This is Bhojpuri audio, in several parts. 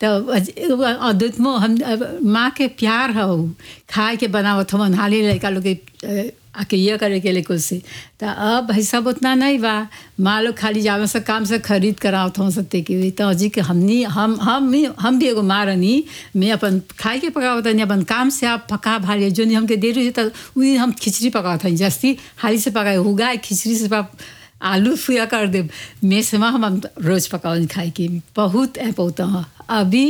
तो अद्भुत मो हम माँ के प्यार हो खाए के बनावत हमन हाली लड़का लोग के अ, आके ये करे के लिए कुछ से तो अब भाई सब उतना नहीं बा माँ लोग खाली जावे से काम से खरीद करावत हम सत्य के हुई तो अजी के हमनी हम हम भी हम भी एगो माँ रहनी मैं अपन खाए के पकावत नहीं अपन काम से आप पका भाली जो नहीं हमके दे रही तो उस दिन हम खिचड़ी पकावत हई जस्ती हाली से पकाए उगाए खिचड़ी से पा आलू फुया कर दे मैं से हम हम रोज पकावन खाए के बहुत ऐप होता है अभी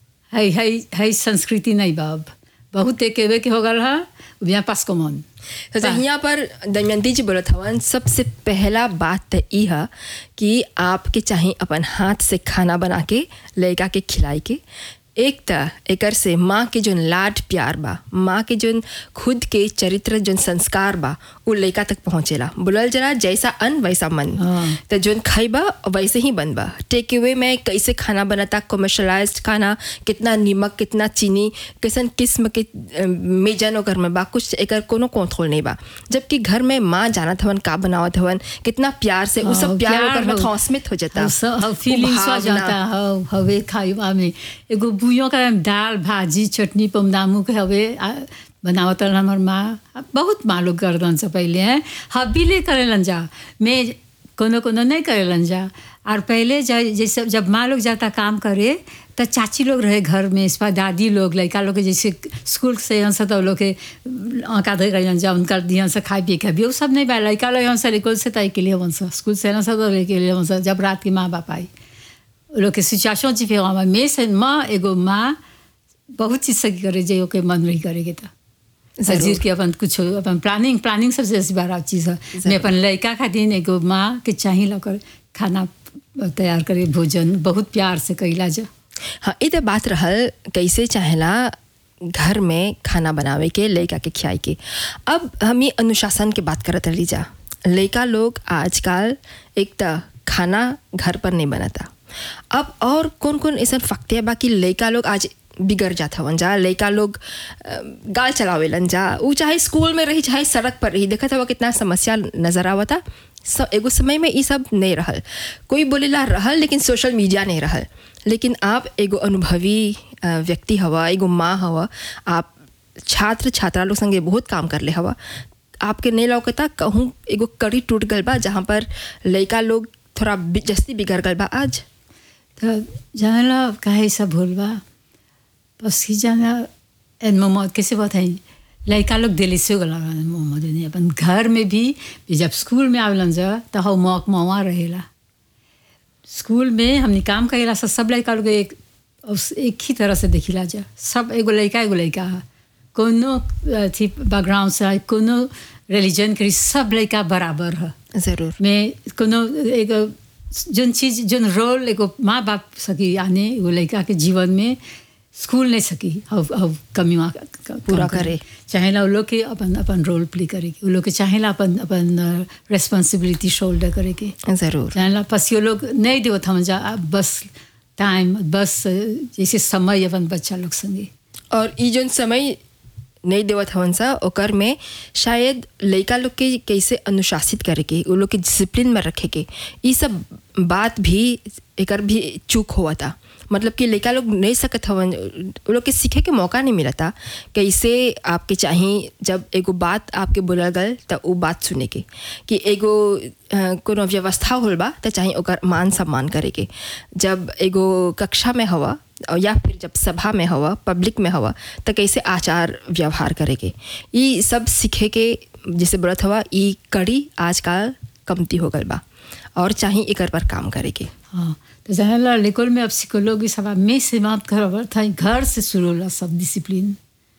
है है है संस्कृति नहीं बा अब बहुत एक एवे के हो गल है यहाँ पास कमन तो यहाँ पर दमयंती जी बोलत हवन सबसे पहला बात तो ई है कि आपके चाहे अपन हाथ से खाना बना के लड़का के खिलाई के एक त एकर से माँ के जोन लाड प्यार बा माँ के जोन खुद के चरित्र जोन संस्कार बा उ लड़का तक पहुँचेला बोलल जरा जैसा अन्न वैसा मन हाँ। तो जोन खइबा वैसे ही बनबा टेक अवे में कैसे खाना बनता कमर्शलाइज्ड खाना कितना नमक कितना चीनी कैसन किस्म के अ, मेजन ओकर में बा कुछ एकर कोनो कंट्रोल नहीं बा जबकि घर में माँ जानत हवन का बनावत हवन कितना प्यार से उ सब हाँ, प्यार प्यार ओकर में हो। ट्रांसमिट हो जाता हाँ, सब- हाँ, उ फीलिंग्स हो भावना। जाता हो हवे खाइबा में एगो बुइयों का दाल भाजी चटनी पमदामू के हवे आ, बनावत रहन हमर माँ बहुत माँ लोग गर्दन से पहले हैं हबीले करेलन जा मैं कोनो कोनो नहीं करेलन जा और पहले ज- जैसे जब माँ लोग जाता काम करे तो चाची लोग रहे घर में इस पर दादी लोग लड़का लोग के जैसे स्कूल से यहाँ से तो लोग के आँका धो कर जा उनका दिहन से खाए पिए खाए वो सब नहीं बा लड़का लोग यहाँ से लेकर से तय के लिए वन से स्कूल से यहाँ से तो लेके लिए वन से जब रात के माँ बाप आई लोग के सिचुएशन डिफरेंट बा मैं से माँ एगो माँ बहुत चीज से करे जे ओके मन नहीं करे के तो जरूर। सजीर के अपन कुछ अपन प्लानिंग प्लानिंग सबसे ऐसी बार चीज़ है मैं अपन लड़का खातिर एगो माँ के चाही लकर खाना तैयार करे भोजन बहुत प्यार से कैला जा हाँ ये तो बात रहल कैसे चाहेला घर में खाना बनावे के लड़का के खियाई के अब हम ये अनुशासन के बात करत रही जा लड़का लोग आजकल एक त खाना घर पर नहीं बनता अब और कौन कौन ऐसा फक्तिया बा कि लड़का लोग आज बिगड़ जात हवन जा लड़का लोग अ, गाल चलावेलन जा ऊ चाहे स्कूल में रही चाहे सड़क पर रही देखत हवा कितना समस्या नजर आवता स- एगो समय में ये सब नहीं रहल कोई बोलेला रहल लेकिन सोशल मीडिया नहीं रहल लेकिन आप एगो अनुभवी अ, व्यक्ति हवा एगो माँ हवा आप छात्र छात्रा लोग संगे बहुत काम कर ले हवा आपके नहीं लौकता कहूँ एगो कड़ी टूट गल बा जहाँ पर लड़का लोग थोड़ा बि- जस्ती बिगड़ गल बा आज तो जाना काहे सब भूल बा बस ही जाना एन मोहम्मद कैसे बताई लड़का लोग दिल्ली से गला मोहम्मद ने अपन घर में भी जब स्कूल में आवेलन जा तो हम मौक मवा रहेला स्कूल में हमने काम करेला सब सब लड़का लोग एक उस एक ही तरह से देखिला जा सब एगो लड़का एगो लड़का है कोनो अथी बैकग्राउंड से है, कोनो रिलीजन के सब लड़का बराबर है ज़रूर में कोनो एगो जोन चीज जोन रोल एगो माँ बाप सकी आने एगो लड़का के जीवन में स्कूल नहीं सकी अब अब कमी वहाँ क- क- पूरा काम करे। चाहेला वो लोग के अपन अपन रोल प्ले करे के वो लोग के चाहेला अपन अपन रेस्पॉन्सिबिलिटी शोल्डर करे के ज़रूर चाहेला बस ये लोग नहीं देवत हम जा अब बस टाइम बस जैसे समय अपन बच्चा लोग संगे और ई जोन समय नहीं देवत हवन सा ओकर में शायद लड़का लोग के कैसे अनुशासित करे के वो लोग के डिसिप्लिन में रखे के ई सब बात भी एकर भी चूक हुआ था मतलब कि लड़का लोग नहीं सकत हवन वो लोग के सीखे के मौका नहीं मिला था कैसे आपके चाही जब एगो बात आपके बोलल गल तो वो बात सुने के कि एगो अ, कोनो व्यवस्था होल बा तो चाहे ओकर मान सम्मान करे के जब एगो कक्षा में हवा और या फिर जब सभा में हवा पब्लिक में हवा तो कैसे आचार व्यवहार करे के ई सब सीखे के जैसे बोलत हवा ई कड़ी आजकल कमती हो गल बा और चाहे एकर पर काम करे के हाँ तो जानेला लेकोल में अब सिकोलोगी सब में समाप्त कर था घर से शुरू होला सब डिसिप्लिन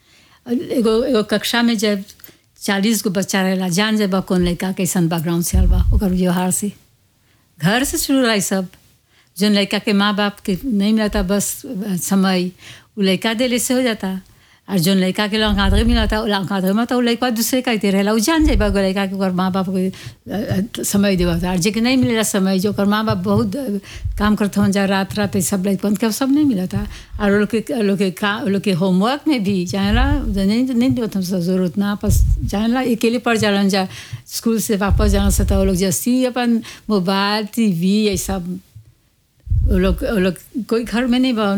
एगो एगो कक्षा में जब चालीस गो बच्चा रहेला जान जेबा कौन लड़का कैसन बैकग्राउंड से आल बा ओकर व्यवहार से घर से शुरू रहा सब जोन लड़का के माँ बाप के नहीं मिलता बस समय वो लड़का देले से हो जाता और जोन लड़का के लंग आदमी मिला था आदमी में तो वो लड़का दूसरे का ही रहेला वो जान जाए एगो लड़का के ओकर माँ बाप के अ, अ, समय देवा था और जे के नहीं मिलेला समय जो ओकर माँ बाप बहुत अ, काम करते हों जा रात रात ये सब लड़कन के सब नहीं मिला था और वो लोग के लोग के का वो लोग के होमवर्क में भी जानेला नहीं नहीं देवत हम सब जरूरत ना बस जानेला अकेले पढ़ जालन जा स्कूल से वापस जाना से तो वो लोग जैसी अपन मोबाइल टीवी ये सब वो लोग वो लोग कोई घर में नहीं बा